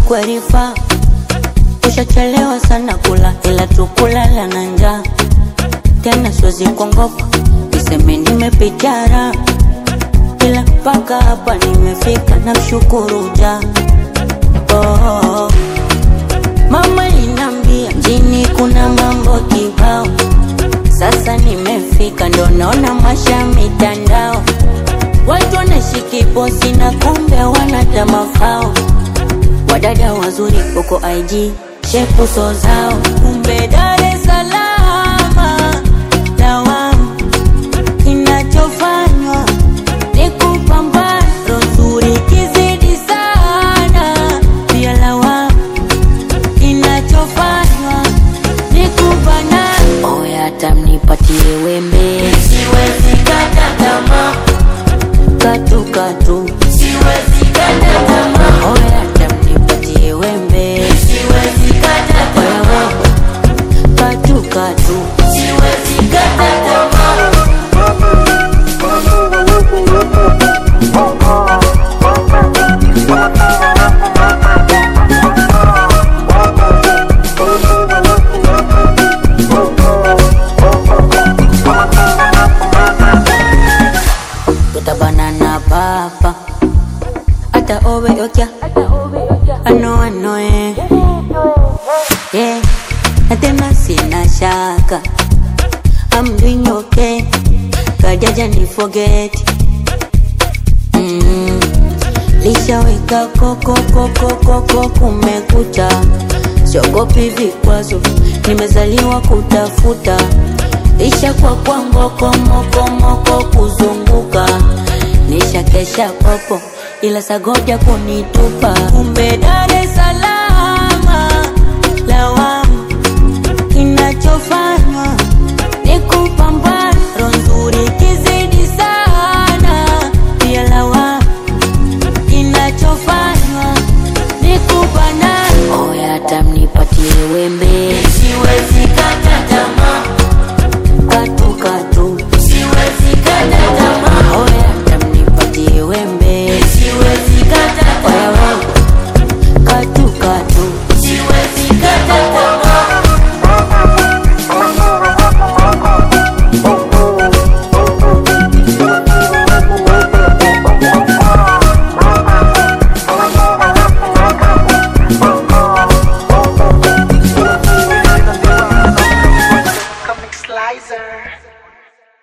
kwerifa ushachelewa sana kula ila tukulala na njaa tena siwezi kuongopa niseme nimepitara ila mpaka hapa nimefika na mshukuru ja oh, oh, oh. mama linambia mjini kuna mambo kibao sasa nimefika ndo naona masha mitandao watu wanashiki posi na kumbe wanata mafao wadada wazuri huko IG shepu so zao kumbe Dar es Salaam dawamu kinachofanywa ni kupambana nzuri kizidi sana pia lawamu kinachofanywa ni kubana oya tamnipatie wembe Siwezi kata tamaa, katu katu siwezi kata tamaa, oya tamnipatie wembe siwezi kata tamaa, katu katu siwezi kata tamaa. tutabanana papa hata owe okya ano ano eh yeah na tena sina shaka I'm doing okay kajaja ni forget mm. lishaweka koko koko koko kumekucha siogopi vikwazo nimezaliwa kutafuta isha kwa kwa ngoko moko moko kuzunguka nisha kesha popo ila sagoja kunitupa kumbe Dar es Salaam lawamu kinachofanywa ni kupambana roho nzuri kizidi sana pia lawamu kinachofanywa ni kupana oya tamnipatie wembe Siwezi kata tamaa, katu katu siwezi kata tamaa, oya tamnipatie wembe siwezi kata oya tamaa, we katu katu siwezi kata tamaa. Comic Slicer.